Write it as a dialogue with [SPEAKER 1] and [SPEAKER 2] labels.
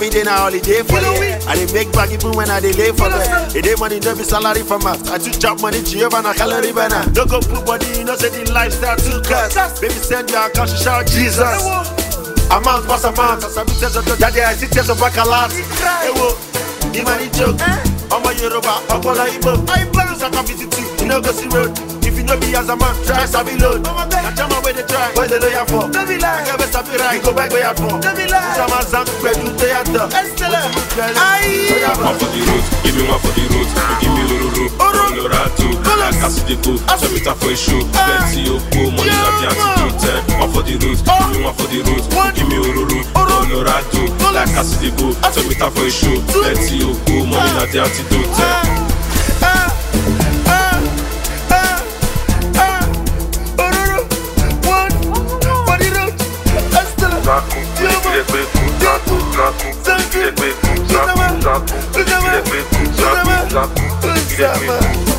[SPEAKER 1] every day na holiday for the I dey make bag even when I dey lay for them. It dey money no be salary for mouth. I too chop money Jehovah na calorie burner. No go put body, you know say the lifestyle too cuss. Baby send your account, she shout Jesus. Amount pass amount, as I be tears of daddy, I see tears of bacalat. Hey wo, the money joke. Ọmọ Yorùbá, ọpọlọ Igbo. Musa kan visit you, you no go see road. If you no be as a man, try sabi load. Na jama wey dey try, boys dey lawyer for. Akẹ́ bẹ́ sabi ra, you go buy gbéyà for. Musa ma zan pẹ̀lú tó yàtọ̀. Wetin you tell me?
[SPEAKER 2] One for the road, give me one for the road. You give me lororo, Colorado. Like as you dey go, show me time for a show. Plenty oko, money na the antidote. eh. One for the road, give me one for the road. You give me ororo, Colorado. Like as you dey go, show me time for a show. Plenty oko, money na the antidote. eh.
[SPEAKER 3] Zaku, ilé gbé kú, zaku, zaku, ilé gbé kú, zaku, zaku, ilé gbé kú, zaku, zaku, ilé gbé kú.